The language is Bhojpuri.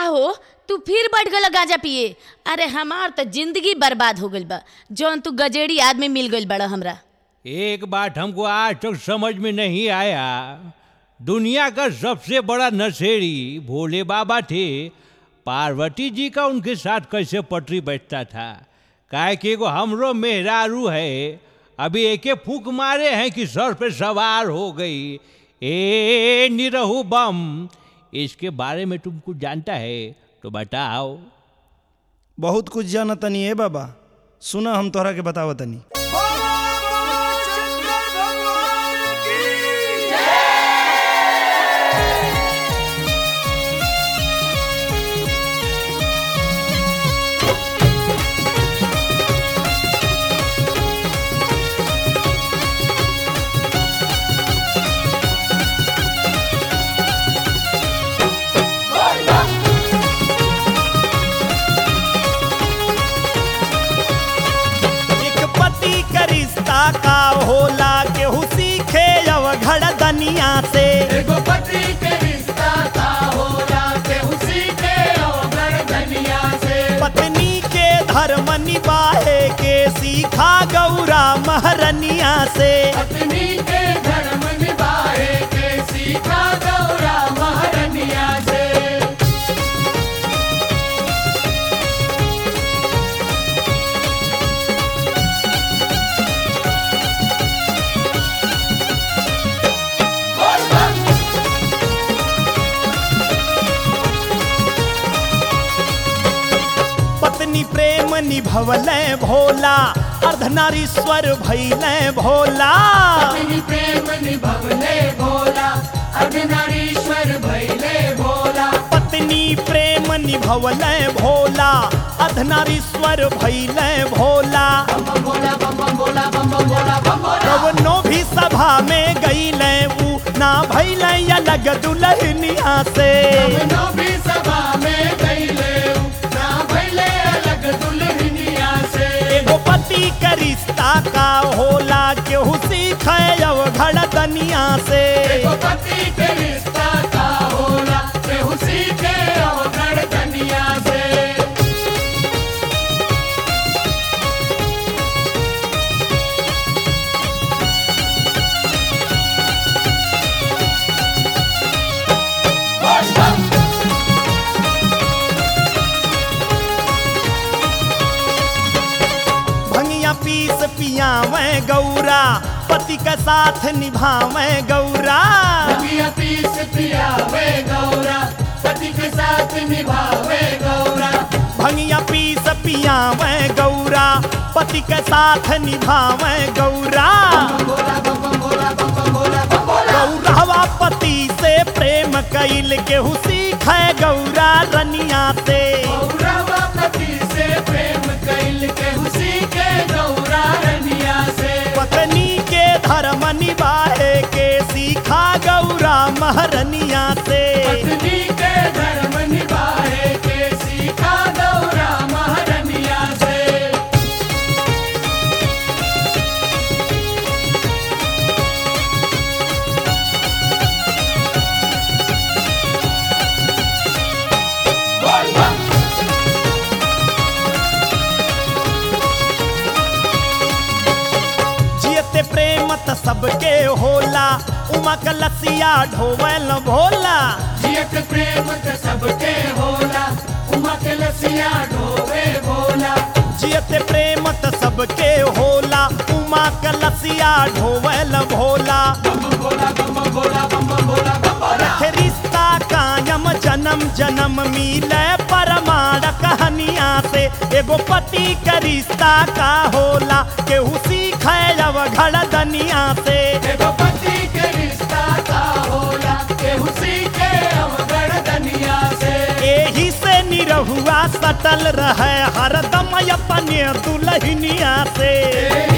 हो तू फिर बैठ गल गांजा पिए अरे हमार तो जिंदगी बर्बाद हो गइल बा जौन तू गजेड़ी आदमी मिल गइल बड़ा हमरा एक बात हमको आज तक समझ में नहीं आया दुनिया का सबसे बड़ा नशेड़ी भोले बाबा थे पार्वती जी का उनके साथ कैसे पटरी बैठता था काहे कि एगो हमरो मेहरारू है अभी एके फूक मारे हैं कि सर पे सवार हो गई ए निरहु बम इसके बारे में तुम कुछ जानता है तो बताओ बहुत कुछ जाना तनी है बाबा सुना हम तोहरा के बतावत तनी एक पति का रिश्ता का होला केहू सीखे अवघड़ दनिया से एगो पति के रिश्ता का होला केहू सीखे अवघड़ धनिया से पत्नी के धर्म निभाए के सीखा गौरा महरनिया से पत्नी के धर्म निभाए के सीखा गौरा महारनिया से पत्नी प्रेम निभवले भोला अर्धनारीश्वर भैले भोला पत्नी प्रेम निभवले भोला अर्धनारीश्वर भैले भोला पत्नी प्रेम निभवले भोला अर्धनारीश्वर भैले भोला बम बम बोला बम बम बोला बम बम बोला बम बोला कवनो भी सभा में गईले ऊ ना भैले अलग दुल्हनिया से कवनो भी सभा में गईले ना भैले अलग दुल्हनिया से एगो पति का रिश्ता का होला केहू सीखे अवघड़ दनिया से एगो पति के रिश्ता का होला केहू सीखे अवघड़ धनिया से भंगिया पीस पियावे गौरा पति का साथ निभावे गौरा पिया पीस पियावे गौरा पति के साथ निभावे गौरा भंगिया पीस पियावे गौरा पति के साथ निभावे गौरा बोला बम बम बोला बम बम बोला बम बोला गौरवा पति से प्रेम कैल केहू सीखे गौरा रनिया से गौरवा पति से प्रेम कैल के हुसी के गौरा रनिया से पत्नी के धर्म निभाए के सीखा गौरा महरनिया से पत्नी के धर्म निभाए के सीखा गौरा महारनिया से जियते प्रेम त सबके होला उमा कलसिया ढोवल भोला जियत प्रेम त सबके होला उमा के लसिया ढोवे भोला जियते प्रेम त सबके होला उमा कलसिया ढोवल भोला बम बम बोला बम बम बोला बम बम बोला बम बोला रखे रिश्ता कायम जन्म जन्म मिले परमाण कहानिया से एगो पति का रिश्ता का होला केहू सीखे अवघड़ दनिया से एगो पति के रिश्ता का होला केहू सीखे अवगढ़ दनिया से एही से निरहुआ सटल रहे हरदम अपने दुल्हनिया से